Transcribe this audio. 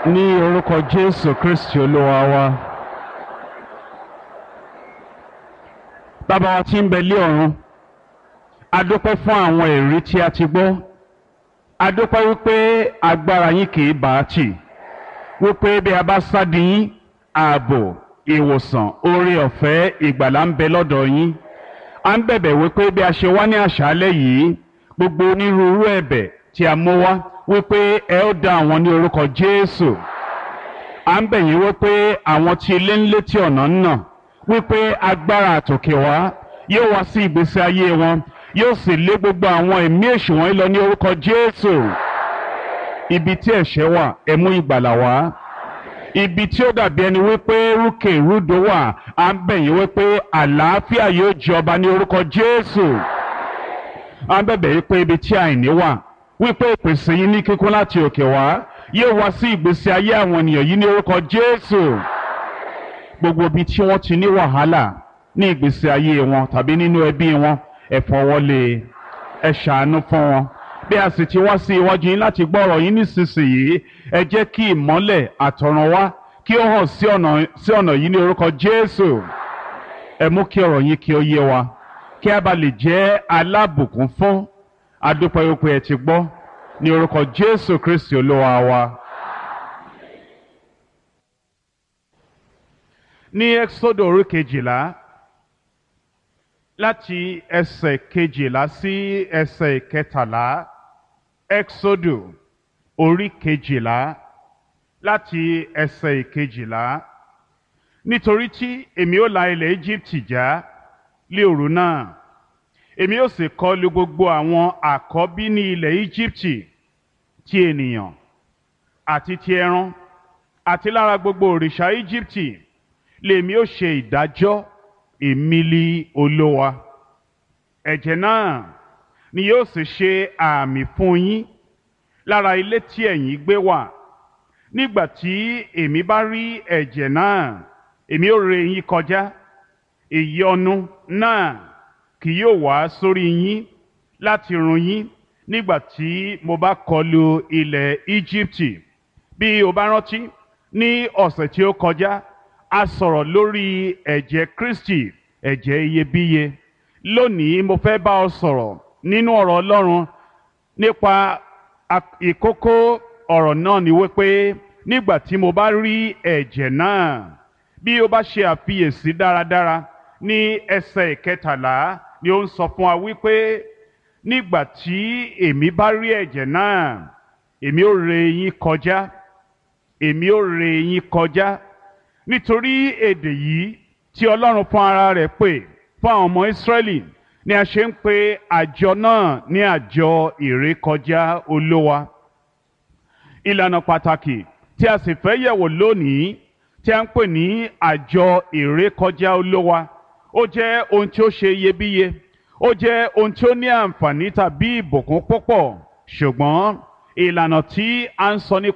ní orúkọ jésù kristi olúwa wa bàbá wa tí ń bẹ lé ọ̀run a dúpẹ́ fún àwọn èrí tí a ti gbọ́ a dúpẹ́ wípé agbára yín kì í bá a tì wípé bí a bá sádi yín ààbò ìwòsàn oore ọ̀fẹ́ ìgbàlà ń bẹ lọ́dọ̀ yín a ń bẹ̀bẹ̀ wípé bí a ṣe wá ní àṣálẹ́ yìí gbogbo onírúurú ẹ̀bẹ̀ tí a mú wá wípé ẹ ó dá àwọn ní orúkọ jésù à ń bẹ̀ yín wípé àwọn tí ilé ń létí ọ̀nà ń nà wípé agbára àtòkè wá yóò wá sí ìgbésí ayé wọn yóò sì lé gbogbo àwọn ẹ̀mí èṣù wọ̀nyí lọ ní orúkọ jésù ibi tí ẹ̀ṣẹ̀ wà ẹ mú ìgbàlà wá ibi tí ó dàbí ẹni wípé rúkè rúdò wà à ń bẹ̀ yín wípé àlàáfíà yóò jọba ní orúkọ jésù à ń bẹ̀bẹ̀ wípé ibi tí àìní wà wípé ìpèsè yín ní kíkún láti òkè wá yóò wá sí ìgbésí ayé àwọn ènìyàn yìí ní orúkọ jésù gbogbo ibi tí wọ́n ti ní wàhálà ní ìgbésí ayé wọn tàbí nínú ẹbí wọn ẹ fọwọ́lé ẹ ṣàánú fún wọn bí a sì ti wá sí iwájú yín láti gbọ́ ọ̀rọ̀ yín nísinsìnyí ẹ jẹ́ kí ìmọ́lẹ̀ àtọ̀run wá kí ó hàn sí ọ̀nà sí ọ̀nà yìí ní orúkọ jésù ẹ mú kí ọ̀rọ̀ yín kí ó yé wa kí a bá lè jẹ́ alábùkún fún adúpẹ́ wípé ẹ ti gbọ́ ní orúkọ jésù kristi olúwa wa. ní ẹ́xódò orí kejìlá láti ẹsẹ̀ kejìlá sí ẹsẹ̀ kẹtàlá ẹ́xódò orí kejìlá láti ẹsẹ̀ kejìlá nítorí tí èmi ó la ilẹ̀ íjíbítì já lé òru náà èmi ó sì kọlu gbogbo àwọn àkọ́bí ní ilẹ̀ íjíbítì ti ènìyàn àti ti ẹran àti lára gbogbo òrìṣà íjíbítì lèmi ó ṣe ìdájọ́ èmìlì olówa ẹ̀jẹ̀ náà ni yóò sì ṣe àmì fún yín lára ilé tí ẹ̀yin gbé wà nígbà tí èmi bá rí ẹ̀jẹ̀ náà èmi ó ré yín kọjá ìyọnu náà kì yóò wá sórí yín láti run yín nígbà tí mo bá kọlu ilẹ̀ íjíbítì bí o bá rántí ní ọ̀sẹ̀ tí ó kọjá a sọ̀rọ̀ lórí ẹ̀jẹ̀ kristi ẹ̀jẹ̀ iyebíye lónìí mo fẹ́ bá ọ sọ̀rọ̀ nínú ọ̀rọ̀ ọlọ́run nípa ìkókó ọ̀rọ̀ náà ni wípé nígbà tí mo bá rí ẹ̀jẹ̀ náà bí o bá ṣe àfiyèsí dáradára ní ẹsẹ̀ ìkẹtàlá ni ó ń sọ fún wa wípé nígbà tí èmi bá rí ẹ̀jẹ̀ náà èmi ó ré yín kọjá èmi ó ré yín kọjá nítorí èdè yìí tí ọlọ́run fún ara rẹ̀ pè fún àwọn ọmọ ìsírẹ́lì ni a ṣe ń pe àjọ náà ní àjọ ìrékọjá olówa ìlànà pàtàkì tí a sì fẹ́ yẹ̀wò lónìí tí a ń pè ní àjọ ìrékọjá olówa ó jẹ́ ohun tí ó ṣe iyebíye ó jẹ́ ohun tí ó ní àǹfààní tàbí ìbùkún púpọ̀ ṣùgbọ́n ìlànà tí a ń sọ nípa